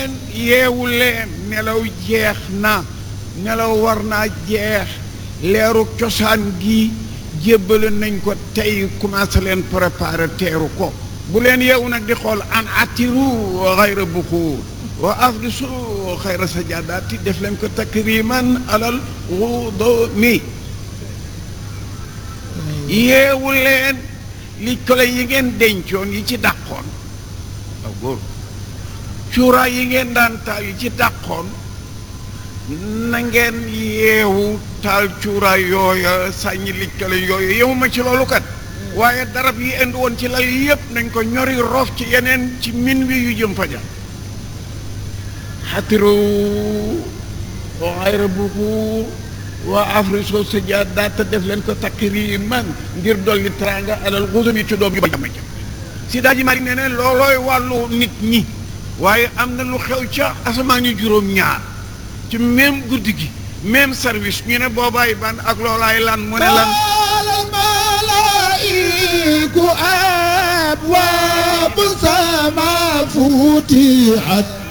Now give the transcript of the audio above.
yeewu leen nelaw jeex na nelaw war naa jeex leeru cosaan gi jébbale nañ ko tey commencé leen préparer teeru ko bu leen yeewu nag di xool an atiru xayra buxuur wa afdisu xayra sajadaati def leen ko takriman alal wudumi yeewu leen li kole yi ngeen dencoon yi ci dàqoon aw góor cuuraay yi ngeen daan taal yi ci dàqoon na ngeen yeewu taal cuuraay yooya sàññi li kole yooyu yeewu ma ci loolu kat waaye darab yi indi woon ci lal yépp nañ ko ñori roof ci yeneen ci min wi yu jëm faja xatiru xayra buxuur waa afriso sajadaata def leen ko takriman ngir dolli tranga alal xusum yi ci doom yu ba jàmm jëm si daa ji mari ne ne loolooy wàllu nit ñi waaye am na lu xew ca asamaan yu juróom ñaar ci même guddi gi même service ñu ne boobaay ban ak loolaay lan mu ne lan الملائكة أبواب السماء فتحت